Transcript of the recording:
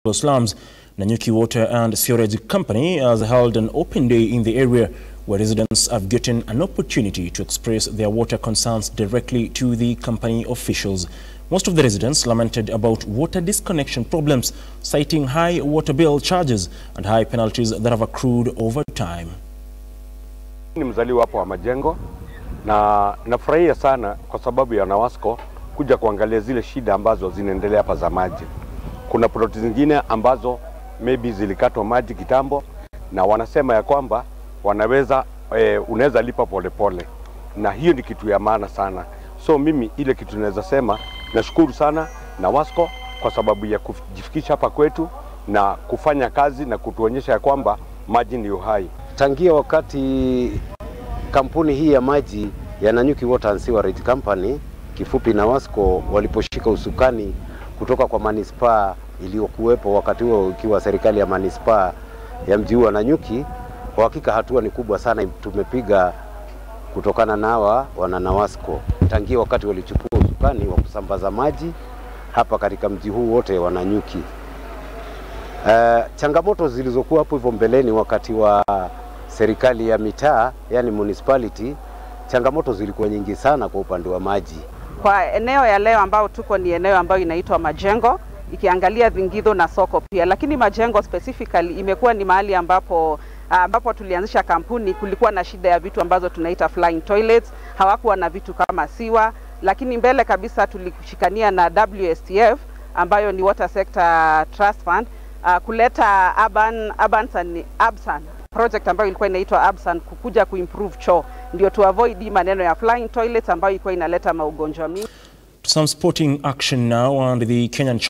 slums, Nanyuki Water and Sewerage Company has held an open day in the area where residents have gotten an opportunity to express their water concerns directly to the company officials. Most of the residents lamented about water disconnection problems, citing high water bill charges and high penalties that have accrued over time. Ni mzaliwa hapo wa Majengo na nafurahia sana kwa sababu ya NAWASCO kuja kuangalia zile shida ambazo zinaendelea hapa za maji. Kuna ploti zingine ambazo maybe zilikatwa maji kitambo, na wanasema ya kwamba wanaweza e, unaweza lipa polepole pole. Na hiyo ni kitu ya maana sana. So mimi ile kitu naweza sema nashukuru sana NAWASCO kwa sababu ya kujifikisha hapa kwetu na kufanya kazi na kutuonyesha ya kwamba maji ni uhai. Tangia wakati kampuni hii ya maji ya Nanyuki Water and Sewerage Company kifupi NAWASCO waliposhika usukani kutoka kwa manispaa iliyokuwepo wakati huo ikiwa serikali ya manispaa ya mji huu wa Nanyuki, kwa hakika hatua ni kubwa sana tumepiga kutokana na hawa wana NAWASCO tangia wakati walichukua usukani wa kusambaza maji hapa katika mji huu wote wa Nanyuki. Uh, changamoto zilizokuwa hapo hivyo mbeleni wakati wa serikali ya mitaa yani municipality, changamoto zilikuwa nyingi sana kwa upande wa maji. Kwa eneo ya leo ambao tuko ni eneo ambayo inaitwa Majengo, ikiangalia Vingidho na soko pia, lakini Majengo specifically imekuwa ni mahali ambapo ambapo tulianzisha kampuni, kulikuwa na shida ya vitu ambazo tunaita flying toilets, hawakuwa na vitu kama siwa, lakini mbele kabisa tulishikania na WSTF ambayo ni Water Sector Trust Fund uh, kuleta urban, urban san, Absan project ambayo ilikuwa inaitwa Absan kukuja kuimprove choo ndio tu avoid maneno ya flying toilets ambayo ilikuwa inaleta maugonjwa mingi. Some sporting action now and the Kenyan